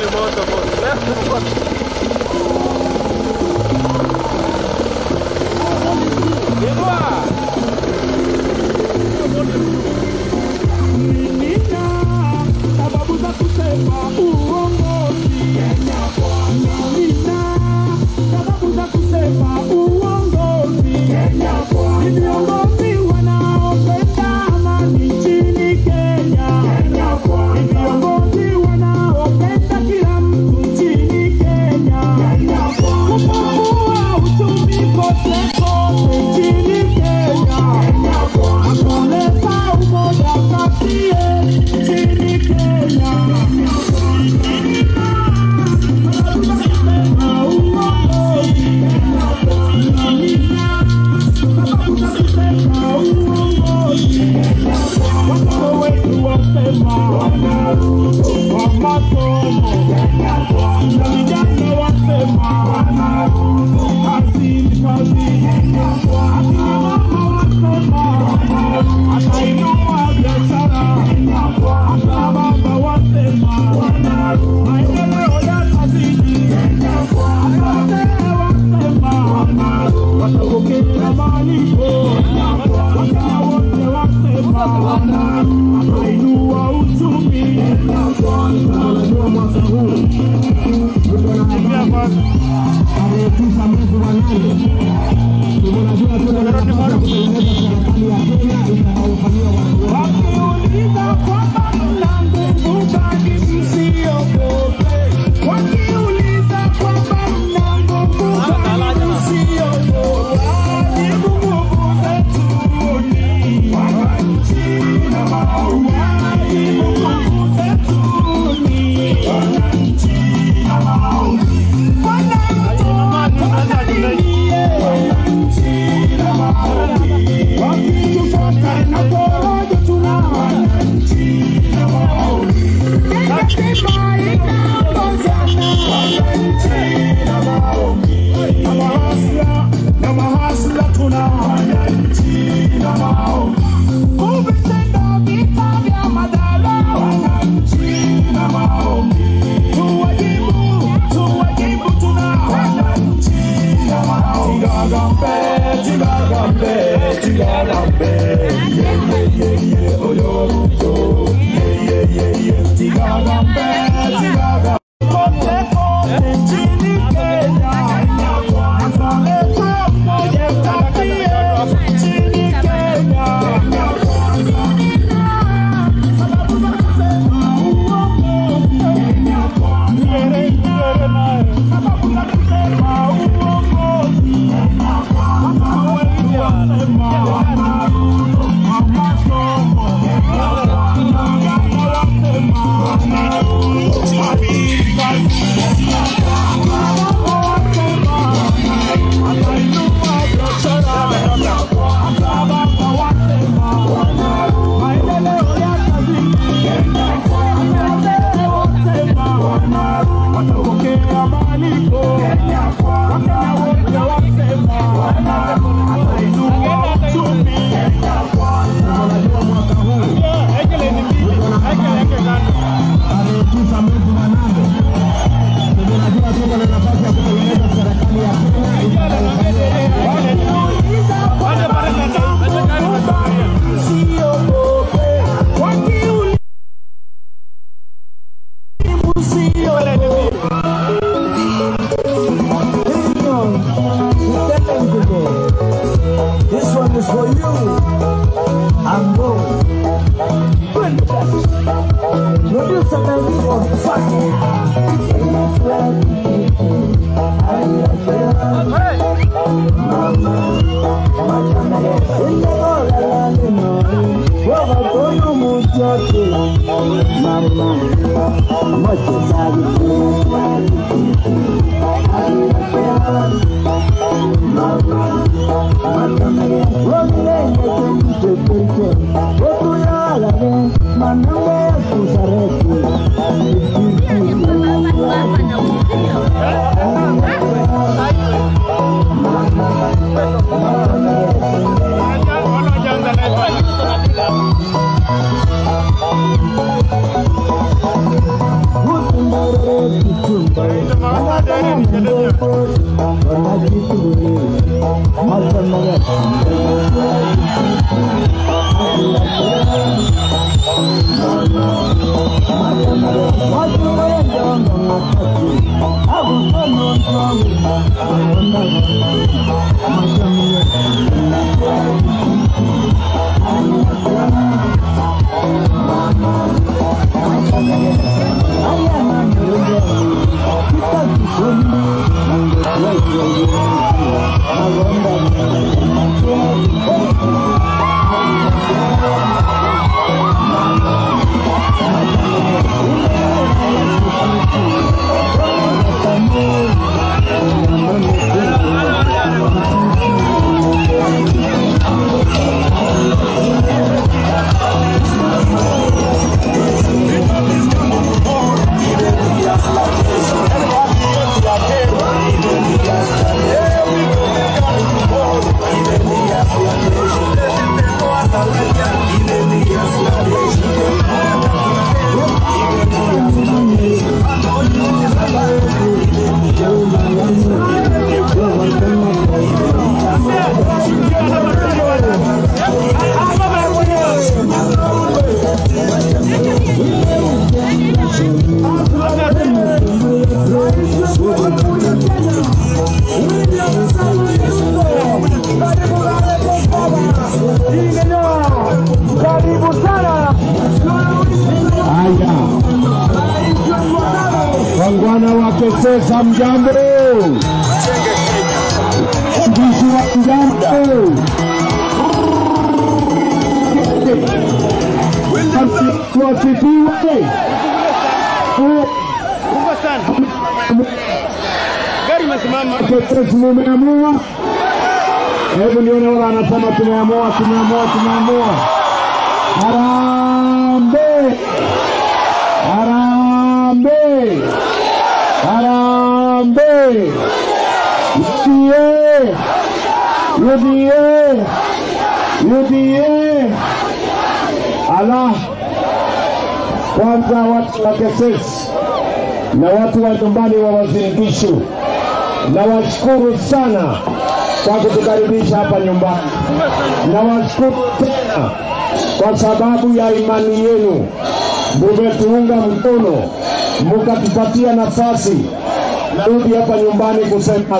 ni moto boss. Left boss. Inua. sababu za kusema uongozi Kenya Bwana. Nina sababu za kusema uongozi Kenya Bwana. Ni viongozi wanaopenda amani nchini Kenya Kenya Bwana. Ni viongozi wanaopenda kila mtu nchini Kenya Kenya Bwana. Kupungua uchumi kote kote nchini Kenya Kenya Bwana. Kuleta umoja kati yetu nchini Kenya. Watoto wetu wasema wa masomo na vijana wasema kazi ni kazi, akina mama wasema atainua biashara, akina baba wasema maendeleo yatazidi, wazee wasema watapokea malipo, wakenya wote wasema atainua uchumi. Unajua mwaka huu tuko na tarehe tisa mwezi wa nane tunajua tuna nafasi ya kutengeneza serikali ya Kenya itakaofanyia watu wakiuliza kwamba mna nguvu gani msiogope, wakiuliza kwamba mna nguvu gani msiogope, jibu nguvu zetu ni wananchi na mauaji, nguvu zetu ni wananchi na mauaji. Tuwajibu, tuwajibu tuna wananchi Tigagambe, tigagambe, tigagambe, ye ye ye ye, oyo oyo, ye ye ye ye, tigagambe, tigagambe. Kote kote nchini Kenya, azaleta mmoja kati yetu nchini Kenya. Sababu za kusema uongozi, Nyere, Nyere naye. Sababu za kusema uongozi watapokea malipo wakenya wote wasema atainua uchumi unajua mwaka huu tarehe tisa mwezi wa nane tunajua tuko na nafasi ya kutengeneza serikali ya Kenya Msiogope, wakiuliza This one is for you. I'm going. Producer Melody on fire. Karibu sana. Haya, wangwana wa Kesesa, mjambo? Mbishi wa mjambo? Wasifiwe. Kubwa sana. Gari imesimama. Kesesa, mumeamua? Hebu nione wala anasema tumeamua, tumeamua, tumeamua. Harambee! Harambee! Harambee! UDA! UDA! UDA! Ala, kwanza watu wa Kesesi na watu wa nyumbani wa Uasin Gishu, nawashukuru sana kwa kutukaribisha hapa nyumbani. Nawashukuru tena kwa sababu ya imani yenu, mumetuunga mkono, mukatupatia nafasi narudi hapa nyumbani kusema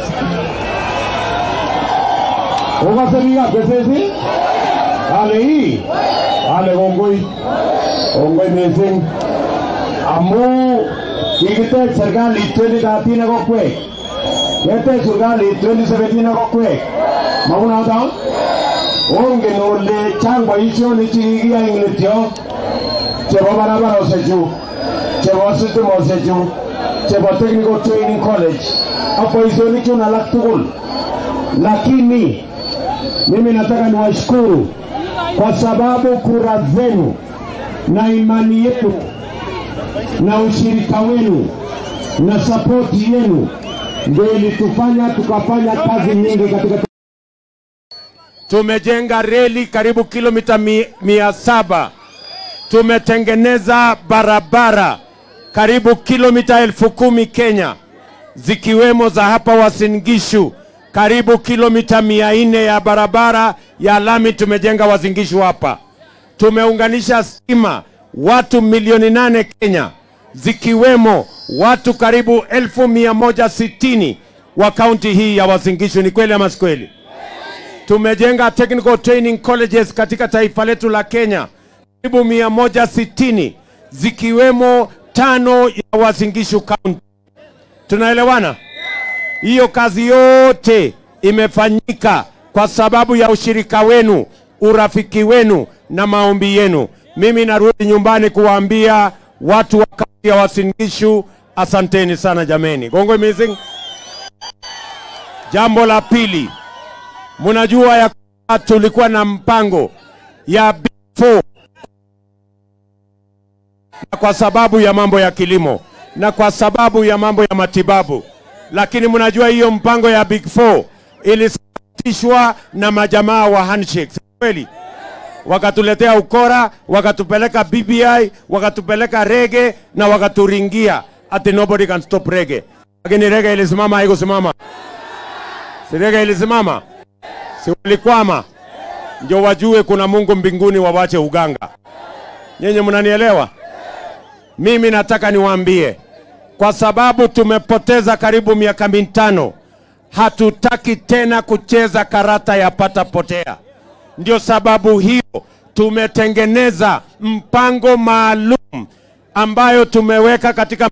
ukasemia kesesi ale hii ale kongoi kongoi missing amu kikitech serikalit 2013 kokwek ketech serikalit 2017 kokwek makunoto ongen ole chang boisionik chekikiyai eng letyo chebo barabaroshechu chebo sitimoshechu chebo technical training college ak boisionik chun alak tugul lakini mimi nataka niwashukuru kwa sababu kura zenu na imani yenu na ushirika wenu na sapoti yenu ndio ilitufanya tukafanya kazi nyingi katika tumejenga reli karibu kilomita mi, mia saba tumetengeneza barabara karibu kilomita elfu kumi Kenya zikiwemo za hapa Uasin Gishu karibu kilomita mia nne ya barabara ya lami tumejenga Uasin Gishu hapa. Tumeunganisha stima watu milioni nane Kenya zikiwemo watu karibu elfu mia moja sitini wa kaunti hii ya Uasin Gishu. Ni kweli ama si kweli? Tumejenga technical training colleges katika taifa letu la Kenya karibu mia moja sitini zikiwemo tano ya Uasin Gishu County. Tunaelewana? Hiyo kazi yote imefanyika kwa sababu ya ushirika wenu, urafiki wenu na maombi yenu. Mimi narudi nyumbani kuwaambia watu wa kaunti ya Uasin Gishu, asanteni sana jameni. Gongwe missing. Jambo la pili, mnajua ya kwamba tulikuwa na mpango ya Big Four na kwa sababu ya mambo ya kilimo na kwa sababu ya mambo ya matibabu, lakini mnajua hiyo mpango ya Big Four ilisitishwa na majamaa wa handshake, si kweli? Wakatuletea ukora, wakatupeleka BBI, wakatupeleka rege na wakaturingia. ati nobody can stop rege, lakini rege ilisimama, haikusimama. Si rege ilisimama, si walikwama? Ndio wajue kuna Mungu mbinguni, wawache uganga. Nyinyi mnanielewa? Mimi nataka niwaambie, kwa sababu tumepoteza karibu miaka mitano, hatutaki tena kucheza karata ya pata potea. Ndio sababu hiyo tumetengeneza mpango maalum ambayo tumeweka katika,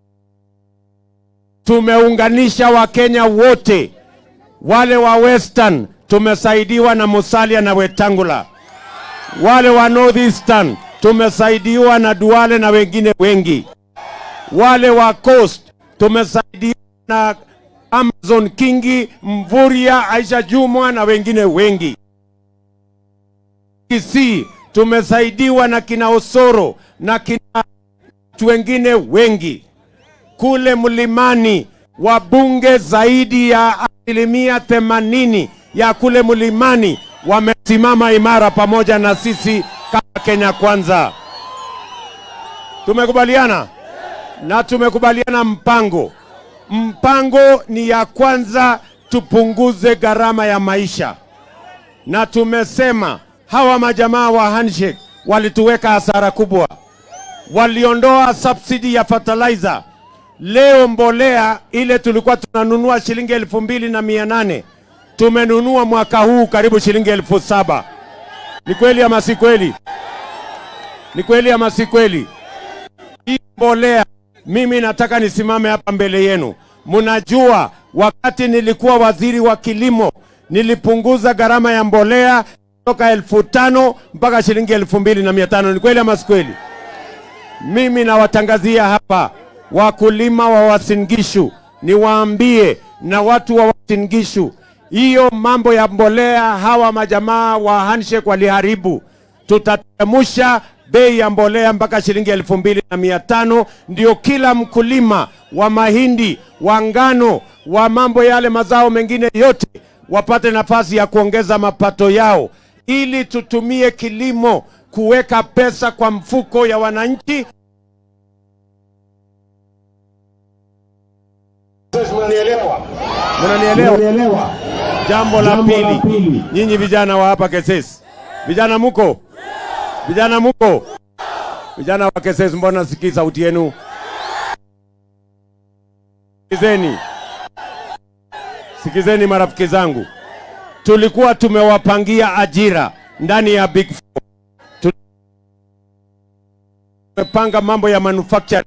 tumeunganisha Wakenya wote, wale wa Western tumesaidiwa na Musalia na Wetangula, wale wa Northeastern tumesaidiwa na Duale na wengine wengi, wale wa Coast tumesaidiwa na Amazon Kingi, Mvuria, Aisha Jumwa na wengine wengi. Kisii tumesaidiwa na kina Osoro na kina watu wengine wengi. Kule mlimani wabunge zaidi ya asilimia themanini ya kule mlimani wamesimama imara pamoja na sisi kama Kenya Kwanza. Tumekubaliana na tumekubaliana mpango. Mpango ni ya kwanza, tupunguze gharama ya maisha, na tumesema hawa majamaa wa handshake walituweka hasara kubwa, waliondoa subsidy ya fertilizer. Leo mbolea ile tulikuwa tunanunua shilingi elfu mbili na mia nane tumenunua mwaka huu karibu shilingi elfu saba. Ni kweli ama si kweli? Ni kweli ama si kweli? Hii mbolea, mimi nataka nisimame hapa mbele yenu. Mnajua wakati nilikuwa waziri wa kilimo nilipunguza gharama ya mbolea kutoka elfu tano mpaka shilingi elfu mbili na mia tano. Ni kweli ama si kweli? Mimi nawatangazia hapa wakulima wa Uasin Gishu, niwaambie na watu wa Uasin Gishu, hiyo mambo ya mbolea hawa majamaa wa handshake waliharibu. Tutatemusha bei ya mbolea mpaka shilingi elfu mbili na mia tano ndio kila mkulima wa mahindi, wa ngano, wa mambo yale mazao mengine yote wapate nafasi ya kuongeza mapato yao, ili tutumie kilimo kuweka pesa kwa mfuko ya wananchi. Mnanielewa? Mnanielewa? Mnanielewa? Jambo la Jambo la pili, pili. nyinyi vijana wa hapa Kesesi, vijana muko, vijana muko, vijana wa Kesesi, mbona sikii sauti yenu? Sikizeni, sikizeni marafiki zangu, tulikuwa tumewapangia ajira ndani ya Big Four. Tu- Tumepanga mambo ya manufacturing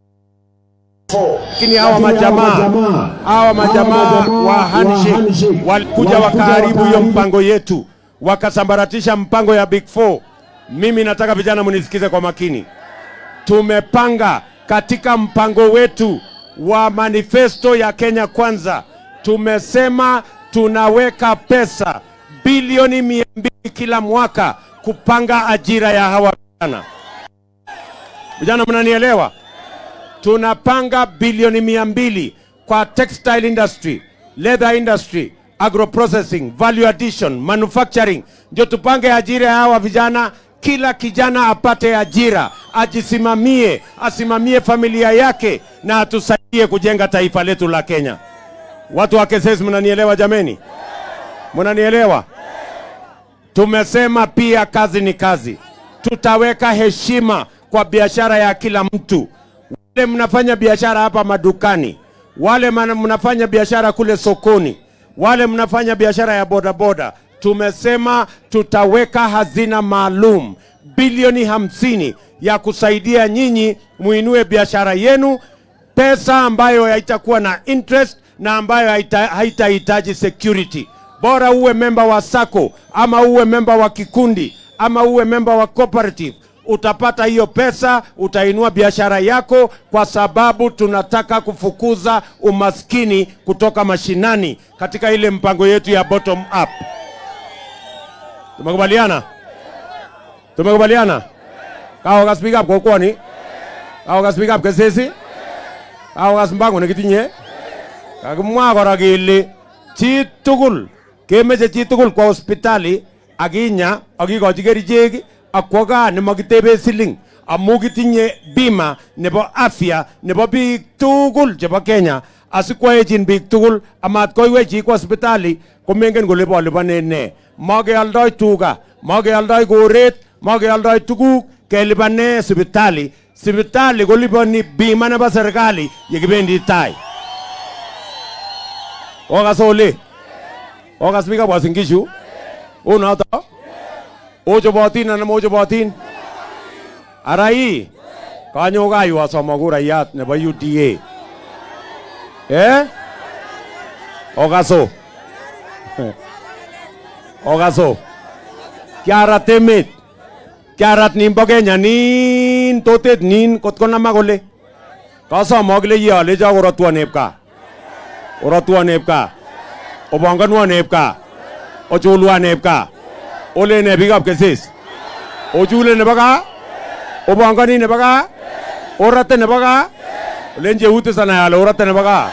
lakini hawa majamaa hawa majamaa wa handshake walikuja wakaharibu hiyo mpango yetu, wakasambaratisha mpango ya Big Four. Mimi nataka vijana munisikize kwa makini. Tumepanga katika mpango wetu wa manifesto ya Kenya Kwanza, tumesema tunaweka pesa bilioni mia mbili kila mwaka kupanga ajira ya hawa vijana. Vijana, mnanielewa? tunapanga bilioni mia mbili kwa textile industry, leather industry, agroprocessing, value addition, manufacturing, ndio tupange ajira ya hawa vijana. Kila kijana apate ajira, ajisimamie, asimamie familia yake na atusaidie kujenga taifa letu la Kenya. Watu wa Kesesi, mnanielewa jameni? Mnanielewa? Tumesema pia kazi ni kazi, tutaweka heshima kwa biashara ya kila mtu wale mnafanya biashara hapa madukani, wale mana- mnafanya biashara kule sokoni, wale mnafanya biashara ya bodaboda, tumesema tutaweka hazina maalum bilioni hamsini ya kusaidia nyinyi muinue biashara yenu, pesa ambayo haitakuwa na interest na ambayo haita- haitahitaji security. Bora uwe memba wa sako ama uwe memba wa kikundi ama uwe memba wa cooperative utapata hiyo pesa, utainua biashara yako, kwa sababu tunataka kufukuza umaskini kutoka mashinani katika ile mpango yetu ya bottom up. Tumekubaliana? Tumekubaliana? Kawo ka speak up kokwoni? Kawo ka speak up kesesi? Kawo ka mpango nekitinye? Kakimwa kora kele chi tugul kemeche chi tugul kwa hospitali akinya akikochi kerichek akwo gaa nemakitebe siling amu kitinye bima nebo afya nebo biik tugul chebo Kenya asikwoechin biik tugul amat koiwech chi kwa sipitali komengen kole polipanen ne makealdoi tuga makealdoi koret makealdoi tuguk kelipane sipitali sipitali kolipani bima nebo serikali yekibendi tai okas ole okas biik ab Uasin Gishu unoto ochobotin anan mochobotin ara ii kanyo kayu asom kurayat nebo UDA eh okaso okaso kiarat emet kiarat nimbo Kenya nin totet nin kot konama kole kasom akile ye alecho korotwon epkaa orotwon epkaa opongonwon epkaa ochulwan epkaa ole ne biikab kesis ochule nebo gaa opongoni nebo gaa orate nebo gaa olen cheute sana ale orate nebo gaa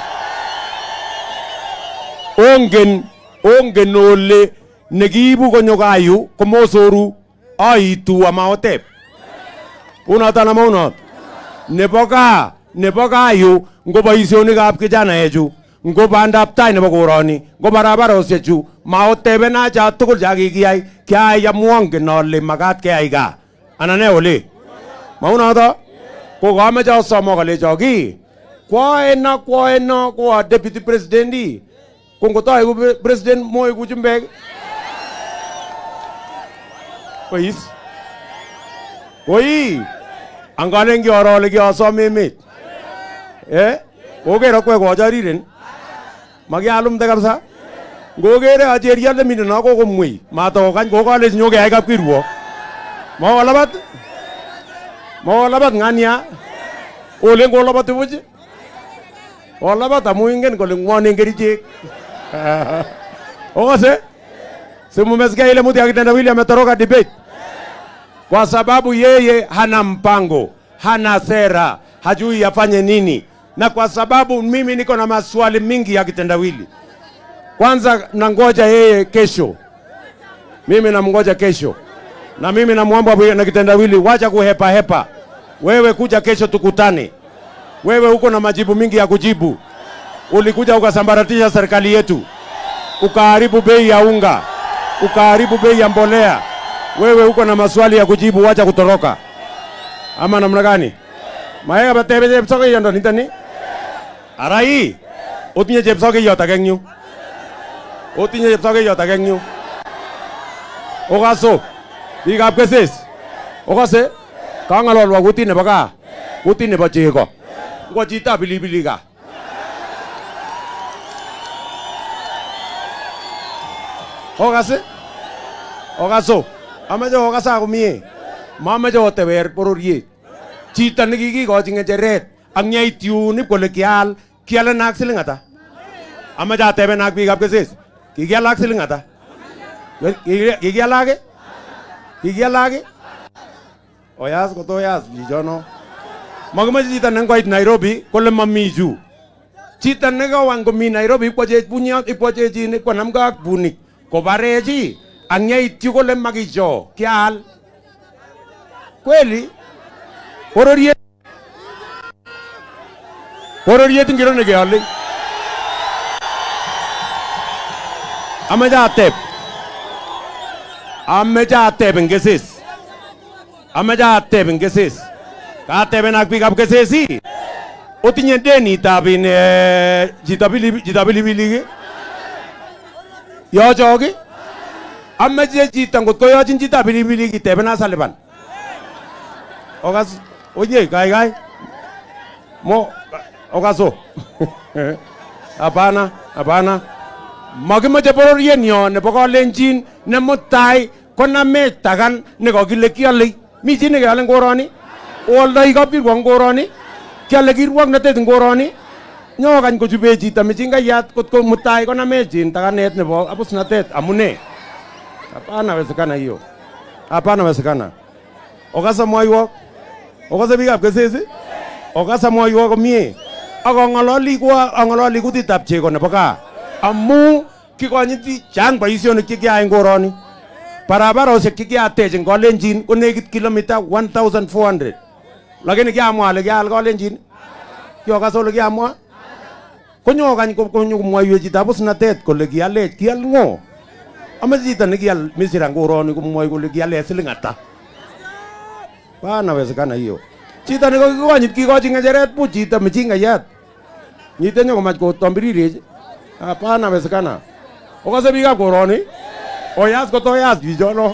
ongen ongen ole nekiibu konyo kayu komosoru aitu amaotep unoton ama unot nebo gaa nebo kayu ngo boisionikab kijanaechu ngo bandab tai nebo koroni ngo barabarosiechu maotebena cha tugul cha kikiyai kiayai amwongen ale makat keyai gaa anan ne ole maunoto ko kameche asom kalecho ki kwaeno kwaeno ko a deputy president i ko ngotoeku president moeku chumbek kois koi angalen kioro ole kiasom emet eh oker akwek kochariren makialumde kabisa ngokere acheriot nemiten no kokomwei matokokany kokalech nyokeyai kapkirwok mokolabat mokolabat ng'ania olen kolabati buch kolabat amu ingen kole ng'wonen kerichek okose simumesikia ile mtu akitendawili ametoroka debate kwa sababu yeye hana mpango hana sera hajui afanye nini na kwa sababu mimi niko na maswali mingi ya kitendawili kwanza nangoja yeye kesho mimi namngoja kesho na mimi namwomba bwana kitendawili wacha kuhepa hepa wewe kuja kesho tukutane wewe uko na majibu mingi ya kujibu ulikuja ukasambaratisha serikali yetu ukaharibu bei ya unga ukaharibu bei ya mbolea wewe uko na maswali ya kujibu wacha kutoroka ama namna gani maega batebe chepsokeyot ndo nitoni ara ii otinye chepsokeyot ake eng yu otinye chepsokeyot ake eng yu okaso biikab keses okase kang'ololwa kutit nebo gaa kutit nebo chego ngo chitab pilipili gaa okase okaso ameche okasa komie mameche oteber bororiet chito nekikikochi ng'echeret ak nyeit yun ip kole kial kialen ak siling ata ameche ateben ak biikab keses kikial ak siling ata Kiki- kikial ake kikial ake oyas kotoyas chichono makimeche chito nengoit Nairobi kole mami chu chito nekawang komi Nairobi ipkwachech bunyot ipkwachechin ipkwanamgei ak bunik kobarechi ak yeityu kole makicho kial kweli bororiet bororiet ngiro nekeole ameche ateb ameche ateb eng keses ameche ateb eng keses kateben ak biikab keses ii otinye denitab in eh, chito pili- chito pilipilik yochok ii ameche chito ngot koyochin chito pilipilik itebena saliban okas onye kaikai mo okaso hapana hapana makimeche bororienyo nebo kalenjin ne mutai konamech takan nekakile kiale mi chi nekeale eng koroni oaldoi kapkirwok eng koroni kiale kirwoknotet eng koroni nyokany kochube chito michingayat kot ko mutai konamech in takanet nebo abusnatet amune hapana wezekana hiyo hapana wezekana okasa mwaiwok okase biikab keses okasa mwaiwok komie ak ang'ololi ko ang'ololi kutitab chego nebo gaa amu kikonyiti chang boisionik chekiayai eng koroni barabarosiek chekiatech eng kalenjin ko nekit kilomita 1400 lakini kiamwa ale kial kolenjin kiokas ole kiamwa konyo kany ko- konyo komwoiwech chitab usnatet kole kialech kial ng'o ame chito nekial misira ngoroni komwoi kole kiale siling ata panawezekana hiyo chito nekokikonyit kikochi ng'echeret buch chito mchingayat nyite nyokomach kotombirirech panawezekana okase biikab koroni oyas kotoyas chichono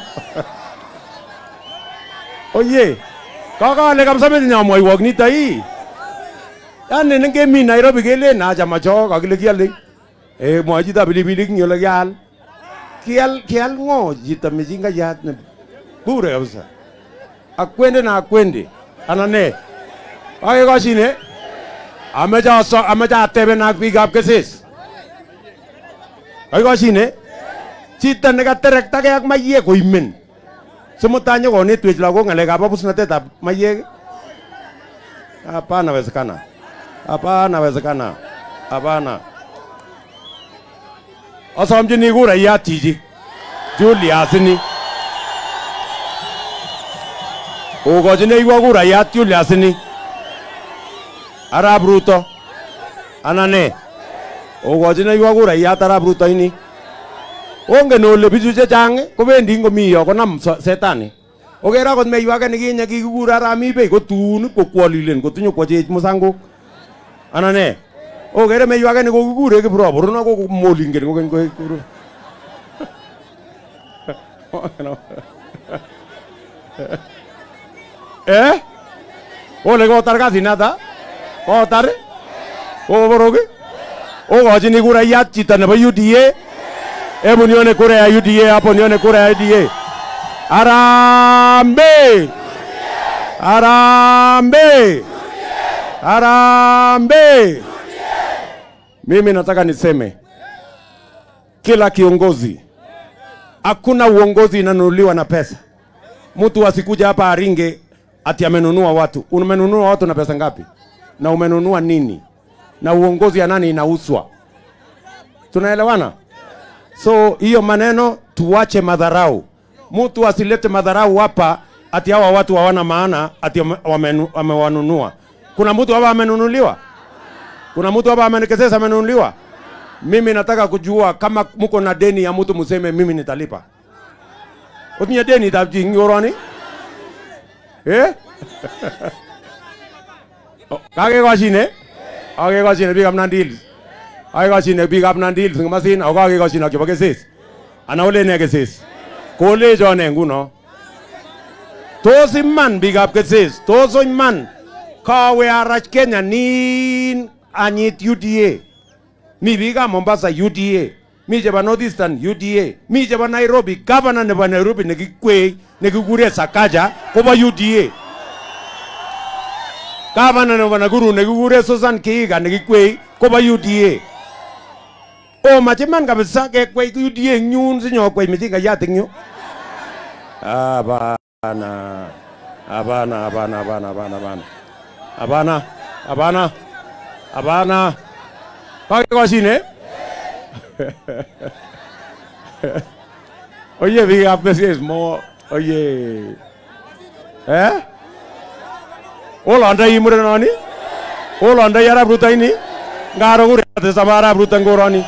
oye kakale kabisa metinye amwoiwok nito ii yani nengemi Nairobi kelen achamacho kakile kiale eh mwoe chito pilipilik ing ole kial kial kial ng'o chito mchingayat ne bure kabisa akwende na akwende ana ne akekoshine ameche aso ameche ateben ak biikab kesis akekoshine chito nekaterektake ak maiyek koimen simutai nyokonetwech lagok ng'alekab abusnatetab maiyek hapana wezekana hapana wezekana hapana asomchini kurayat chichi Julius ni okochineiwo kurayat Julius ni Arap Ruto ana ne okochineiwo kurayat Arap Ruto ini ongen ole bichu chechang kobendi ngomi yo konam so- setani oker akot meiwo ake nikinye kikikur Arami Bey kotun kokwolilen kotinyokwachech musangok ana ne okere meiwo ake nikokikure Kiprop runo kokomolingen kokeny koek eh ole kotar kasinata kotar koborok okochini kurayat chito nebo UDA hebu nione kura ya UDA hapo, nione kura ya UDA. Harambee! Harambee! Harambee! Mimi nataka niseme kila kiongozi, hakuna uongozi inanunuliwa na pesa. Mtu asikuja hapa aringe ati amenunua watu. Umenunua watu na pesa ngapi? Na umenunua nini? Na uongozi ya nani inauswa? Tunaelewana? So hiyo maneno tuwache madharau. Mtu asilete madharau hapa ati hawa watu hawana maana ati wame- wamenu- wamewanunua. Kuna mtu hapa amenunuliwa? Kuna mtu hapa amenikesesa amenunuliwa? Mimi nataka kujua kama mko na deni ya mtu mseme mimi nitalipa. Utinye deni tabji ngoroni? Eh? Oh, Kakekoshine? Kakekoshine biikab Nandi Kakekoshine biikab Nandi Hills ng'omasin ako kakekoshine ak chebo kesis. Ana ole ne kesis? Kolechon ne nguno? Tos iman biikab kesis? Tos iman kawe arach Kenya nin anyit UDA? Mi biikab Mombasa UDA, mi chebo North Eastern UDA, mi chebo Nairobi, governor nebo Nairobi nekikwei nekikure Sakaja kobo UDA. Governor nebo Nakuru nekikure Susan Kiiga nekikwei kobo UDA. O machiman kabisa kekwei UDA eng yun sinyokwei mchingayat eng yu. Hapana. Hapana, hapana, hapana, hapana, hapana. Hapana, hapana. Hapana. Kakekoshine? Oye, biikab kesis mo. Oye. Eh? Olondoi murenoni? Olondoi Arap Ruto ini? Ngaro kurate sama Arap Ruto ngoroni.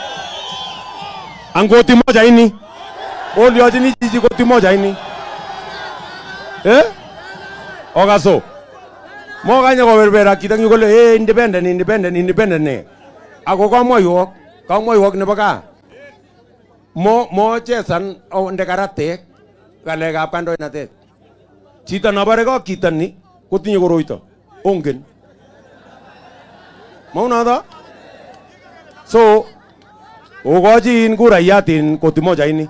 Angoti moja ini. Oliochini chichi koti moja ini. Eh? Okaso. Mokanye koberbera kitang yu kole eh independent independent independent ne. Ako kamwoiwok, kamwoiwok nebo gaa. Mo mo chesan onde karatek ngalekab kandoinatet. Chito nobore ko chito ni kotinye koroito. Ongen. Maunoto? So, okochi in kurayat in koti moja ini.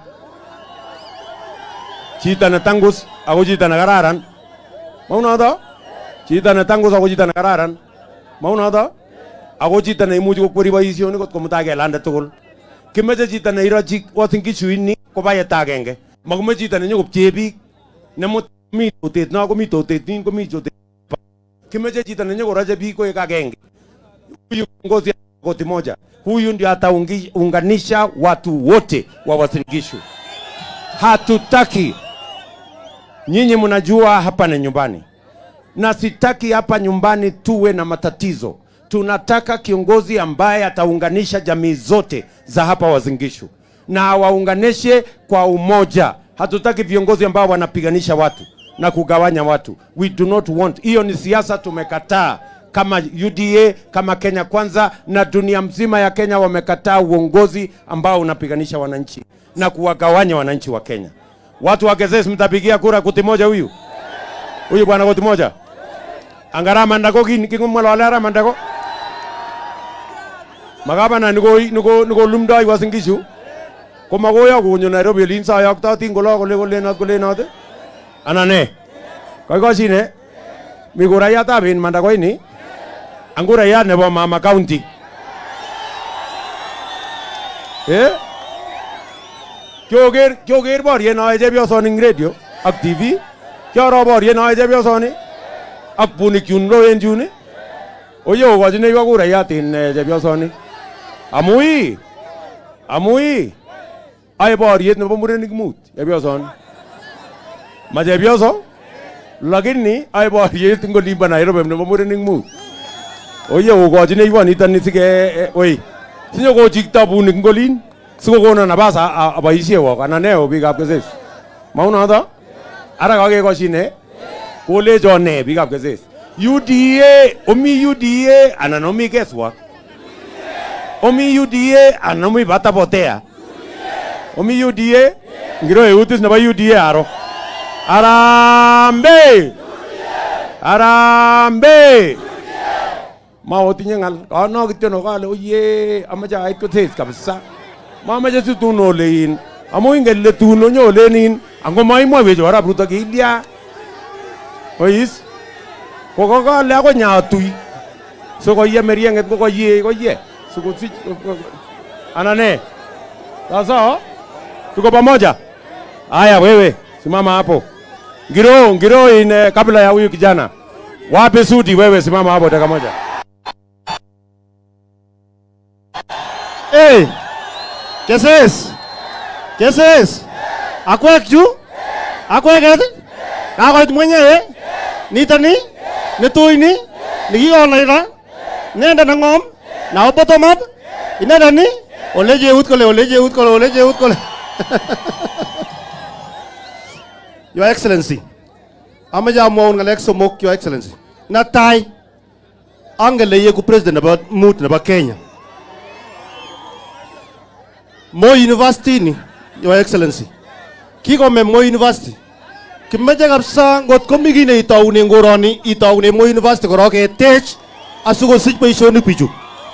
Chito ne tangus ako chito ne kararan. Maunoto? Chito ne tangus ako chito ne kararan. Maunoto? Ako chito ne imuchi kokweri boisionik kot komutai kelande tugul. Kimeche chito ne irochi Uasin Gishu ini ko bayet agenge. Makimeche chito ne nyokopchee biik. Nemut mi totet no komi totet nin komi totet. Kimeche chito ne nyokoroche biik koek agenge. Huyu kiongozi koti moja. Huyu ndio ataunganisha watu wote wa Uasin Gishu. Hatutaki nyinyi mnajua hapa ni nyumbani. na sitaki hapa nyumbani tuwe na matatizo. Tunataka kiongozi ambaye ataunganisha jamii zote za hapa Wazingishu na awaunganishe kwa umoja. Hatutaki viongozi ambao wanapiganisha watu na kugawanya watu. We do not want. Hiyo ni siasa tumekataa kama UDA, kama Kenya Kwanza na dunia mzima ya Kenya wamekataa uongozi ambao unapiganisha wananchi na kuwagawanya wananchi wa Kenya. Watu wa Gezes, mtapigia kura kuti moja huyu huyu bwana kuti moja angara mandako kin kingumwala wala ara mandako magabana niko niko niko lumdai wasingishu komagoya kunyo Nairobi olin sayoktotin kolo kole kolenot kolenot ana ne koikoshine mi kurayatab in mandakoini ang kurayat nebo mama county eh kyoker kyoker boriet noe chepyosoni eng radio ak TV kiaro boriet noe chepyosoni ak bunik chun loen chun oye okochineiwo kurayat in eh, chepyosoni amu ii amu ii ae boriet nebo murenik mut chepyosoni ma chepyoso lakini ae boriet eng olimbo Nairobi nebo murenik mut oye okochineiwo nitoni sike eh, oi sinyokochikto bunik eng olin sikokono nabas a- a- aboisiewok anan ne o biikab keses maunoto ara kakekoshine kolechon ne biikab keses UDA omi UDA anan omi keswak omi UDA anan omi batapotea omi UDA ngiro eutis nebo UDA aro arambe arambe maotinye ng'al kono kityo no kale oye amache ait kotes kabisa mamache situn olein amu ingen ile tun onyolenin ango maimwaiwech orap ruto kilya ois kokokole akoi nyatui sikoye merieng'et kokoye koye sikosich ana ne sasa tuko pamoja haya wewe simama hapo ngiro ngiro ine kabla ya huyu kijana wape sudi wewe simama hapo dakika moja Hey, keses, keses, akwek chu, akweket, kakoit mwenyewe, nitoni, nitui ni, nikikonaita, inendet neng'om, nabo bottom up, inendet ni, ole cheut kole, ole cheut kole, ole cheut kole. Your Excellency, amache amwaun ng'alek somok, Your Excellency. Netai, angen le yeku president nebo mut nebo Kenya. Moi University ni, Your Excellency. Kikome Moi University. Kimeche kabisa ngot komi kii neitoune eng koroni itoune Moi University korok ketech asikosich boisionik bichu.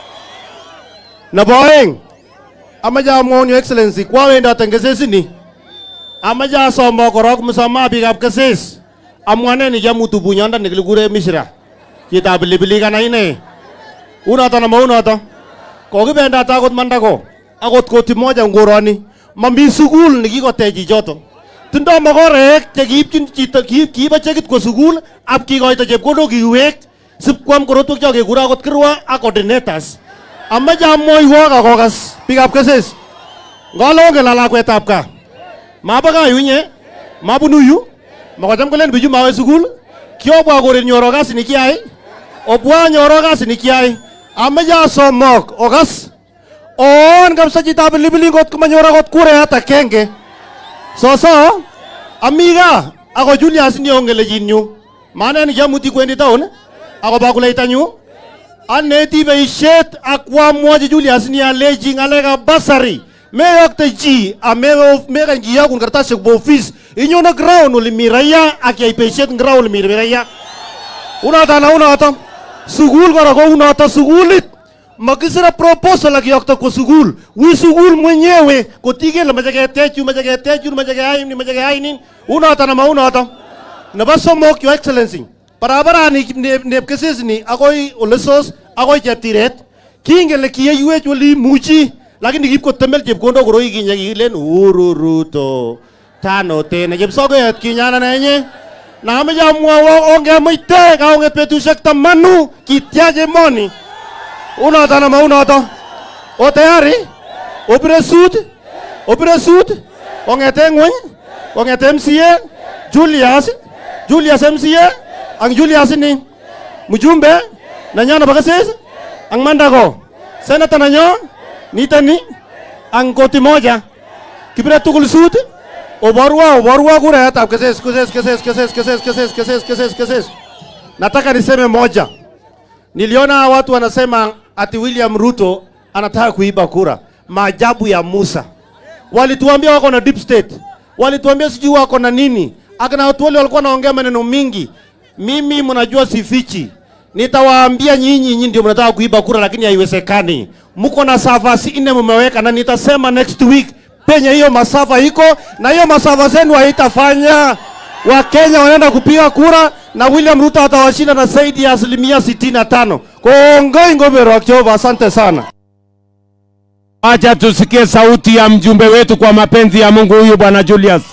Nebo oeng, amache amwaun Your Excellency, kwawendat eng kesesini. Amache asomo korok msamaha biikab keses. Amwanen ikiamutu bunyondoni kikure Mishra. Chitab pilipilik ana ine. Unoto na maunoto. Kokibendat akot mandako. Akot koti moja ngoroni. Mami sukul nekikotech chichoto. Tindoi makorek chekiipchin chito kiip kiibo chekit kwa sukul ap kikoito chepkondok kiwek sipkwam korotwek cho kekure akot kirwa ak coordinators. Amache amwoiwok akokas biikab keses. Ngolo ongen la lakwetab gaa. Mabo gaa yu inye, mabunu yu, makocham kolen bichu mawe sukul, kiobwa koret nyoro kasi nikiyai, obwa nyoro kasi nikiyai, amache asomok okas oon kabisa chitab pilipili ngot komanyor akot kurayat agenge. Soso, ami gaa ako Julius ni ongen lechinyu, manen kiamuti kwendi town akoba kuleitanyu, aneti boisiet ak wamwochi Julius ni alechi ng'alekab basari meyokte chi amekany kiyokun kartasishek bo office inyone ground ole mi raia ak yai boisiet eng ground ole mi raia unoto na unoto sukul kora ko unoto sukulit makisire proposal ak kiyokto kwa sukul wi sukul mwenyewe kotikele mache ketech yu mache ketech yu mache keyai ni mache keyai nin unoto na maunoto nebo somok your excellency barabarani nep nep kesesini akoi ole sos akoi cheptiret kingen le kiyeiwech ole imuchi lakini kipkotemel chepkondok koroi kinye kikilen Uhuru Ruto tano tena chepsokoyet kinyana nenye na ameche amwowo ongemuite kaonget betusiek tamanu kityach emoni unoto na maunoto o tayari opire sut opire sut kong'ete ng'weny kong'ete MCA Julius Julius MCA ang Julius ini mjumbe nanyo nebo keses ang Mandago senator nanyo nitoni ang koti moja kibire tugul sut oborwa oborwa kurayatab keses keses keses keses keses keses keses keses keses nataka niseme moja niliona watu wanasema ati William Ruto anataka kuiba kura maajabu ya Musa walituambia wako na deep state walituambia sijui wako na nini akina watu wale walikuwa naongea maneno mingi mimi mnajua sifichi nitawaambia nyinyi nyinyi ndio mnataka kuiba kura lakini haiwezekani mko na savasi nne mmeweka na nitasema next week penye hiyo masafa iko na hiyo masafa zenu haitafanya wakenya wanaenda kupiga kura na william ruto atawashinda na zaidi ya asilimia 65 kongoi ngobero jehova asante sana Acha tusikie sauti ya mjumbe wetu kwa mapenzi ya Mungu huyu bwana Julius.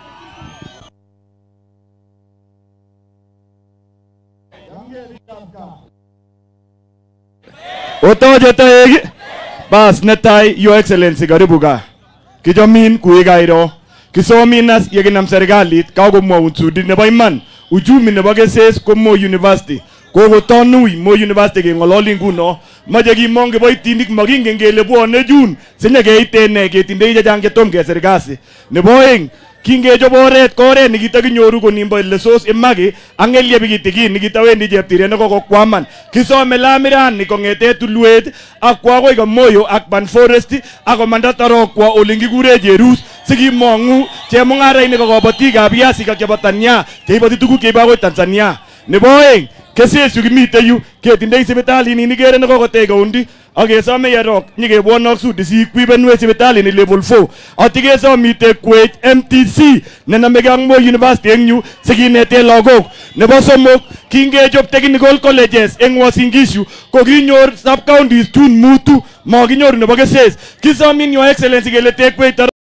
Otoje toek bas netai your excellency karibu gaa kichomin kui kairo kisomin as yekinam serikalit kakomwaun sudit nebo iman uchumi nebo keses ko Moi University kokotonui Moi University keng'ololi nguno mache kimong kiboitinik makingen kele bwone June sinyekeiten ne ketindoi chechang chetom kesir kasi nebo oeng kingechop oret ko oret nikitakinyoru konimbo lesos imaki ak ng'elyep kitikin nikitawendi cheptiret nekokokwaman kisome lamirani kong'ete tulwet ak kwa akoi Kamoyo ak Ban Forest ak komanda Tarokwa olin kikure Cherus sikimong'u chemung'arainik ak kabatik ab viasik ak chebo Tania cheiboti tuguk cheibo akoi Tanzania nebo oeng keses yu kimite yu ketindoi sipitalini nikere nekokotech kaundi ak kesome yerok nyikebwonok sudi sikwibenwech sipitalini level 4 ati kesomite kwech MTC nenamege ak Moi University eng yu sikinete lagok nebo somok kingechop technical colleges eng Uasin Gishu ko kinyor sub counties tun mutu makinyoru nebo keses kisomin your excellency kele tekwech